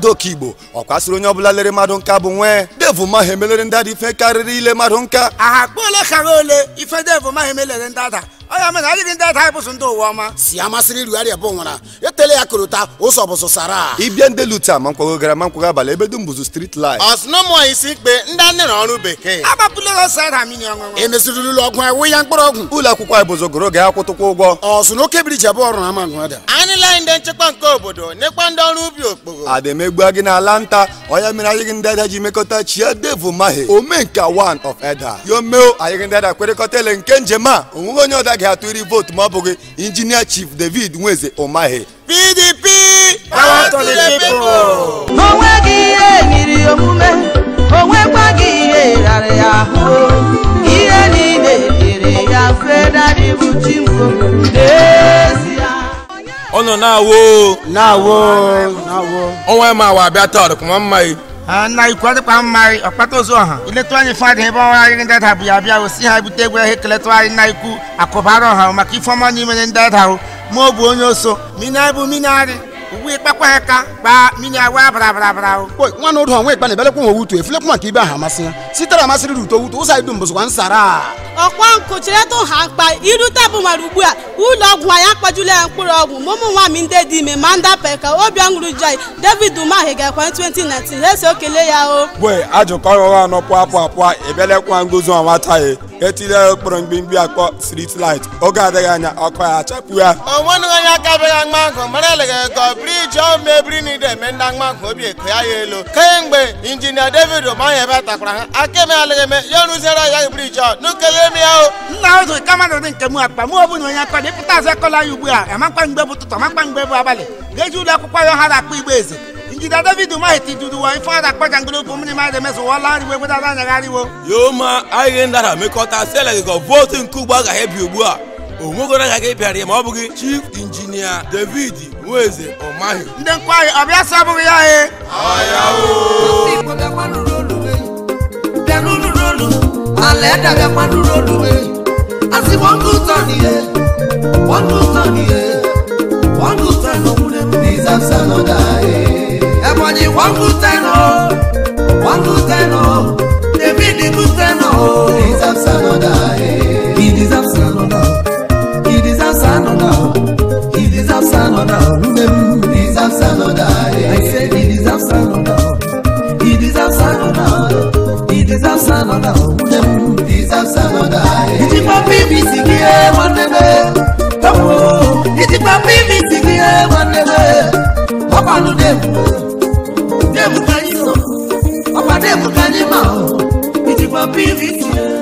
ada okigbo ọ kwasịrị onye ọbụla lere mmadụ nka bụ nwee devu maha emelere ndị ada ife karịrị ile mmadụ nka aha kpa ole ka ha ole ife devu maghị emelere ndị ada ọ ya mere adịghị ndị ada anyị bụsụ ndị ụwa ọma si amasịrị irugharịa bụ nwara etele ya korota ụzọ bụsụ sara ịbịa ndị luta ma nkwago gara ma nkwago abalị ebe dum bụzụ street light ọsụnụmụ isi mkpe ndị anyị na ọrụ bekee agbapụla ha saịda mmiri ọṅụṅụ emeziriri ụlọ ọgwụ anyị wụ ya mkpụrụ ọgwụ ụlọ akwụkwọ anyị bụzụ goro ga-akwụtụkwa ụgwọ ọsụ na oke biriji abụọ ọrụ na ama ngwada anyị lee ndị nchekwa nke obodo nekwa ndị ọrụ ubi okpogho ada emegbu gị n'ala nta ọya mere anyị gị ndị ada ji mekọta chia devu mahe omenka one of eda yo meo anyị gị ndị ada kwerịkọta ele nke njem a onweghị onye ọda ga-atụ iri vootu ma ọ bụghị injinia chief david nweze ụmahe pdp Power to the people. onweghị ihe nyiri omume onwekwaghị ihe rara ya ahụ ihe niile dịrị ya mfe dadị bụ chimko n'ezie ọ nọ na-awo na-awo na-awo ọnwa ma wa abịa taa ọdụkụma mma yi Ah, nna ikwu adịkwa mma anyị ọkpata ozu ọha ileta anyị fadị ebe ọnwa anyị ndị ada bụ ya bịa osi ha bute egwu ihe keletụ anyị nna ikwu akụbara ọha maka ifeọma n'imere ndị ada ahụ ma ọ bụ onye oso mini anyị bụ mini arị ugbu ịkpakwa ha ka gbaa mini awa bara bara bara ahụ Oi, nwa na ụdụ onwe ikpe na-ebelekwa nwe wutu efulekwa maka ibe ahụ amasị ya sitere amasịrị ruto wutu ụzọ anyị dum bụzụkwa nsara ọkwa nkụ cheretụ ha mkpa irute bụ mara ugbu a ụlọ ọgwụ anyị akpajula ya mkpụrụ ọgwụ ma ụmụ nwaanyị ndị dị ime ma ndị ape ka obi ọṅụrụ jai david umahi ga-ekwe 2019 ha esi okele ya o gwe ajụkọ ụgha nọpụ apụ apụ ebelekwa ngozi ọnwataghị etile okporo mgbimgbi akpọ street light oge adịghị anya ọkụ ya achapụ ya onwenụghị onye aka bịaghị agba nkụ mara eleghị ego briji ọ mebiri na ide eme ndị agba nkụ obi eko ya ya elu kemgbe injinia david ụmahị ebe takwara ha aka eme alịghị eme ya rụziere ya briji ọ nukele eme ya o nna ụzọ kama dị nke mụ akpa mụ ọbụla onye akpa dịpụta azụ akọla ya ugbu a amakwa mgbe bụ ụtụtụ amakwa mgbe bụ abalị ga-eji ụlọ akwụkwọ ya ha na-akpọ igbe eze injinia david umahi tiduru wa ife ọ na-akpọ jangolopu mmiri mmadụ emezụwala nriwo egwedara anya gharịwo yoma anyị ndị ara mekọta seleghịkọ vootu nke ugbo agaghị ebi ugbu a onwegoro agaghị bịara ya ma ọ bụghị chief injinia david nweze ọmaghị ndị nkwa anyị ọbịa sọ abụghị ya he Igbo bịakwa nụrụ olu e, bịa nụrụ olu, ala ẹ̀dá bịakwa nụrụ olu e. Asị one good turn ihe, one good turn ihe, one good turn omume m deserves another e. Ebonyi one good turn o, one good turn o, David good turn o. Deserves another e. He deserves another, he deserves another, he deserves another omume m deserves another e. I say he deserves another. He deserves another. He deserves another. Who deserves another? Iti papi bisikie wanebe. Tawo. Iti papi bisikie wanebe. Papa nu demu. Demu kanyi so. Papa demu kanyi ma. Iti papi bisikie.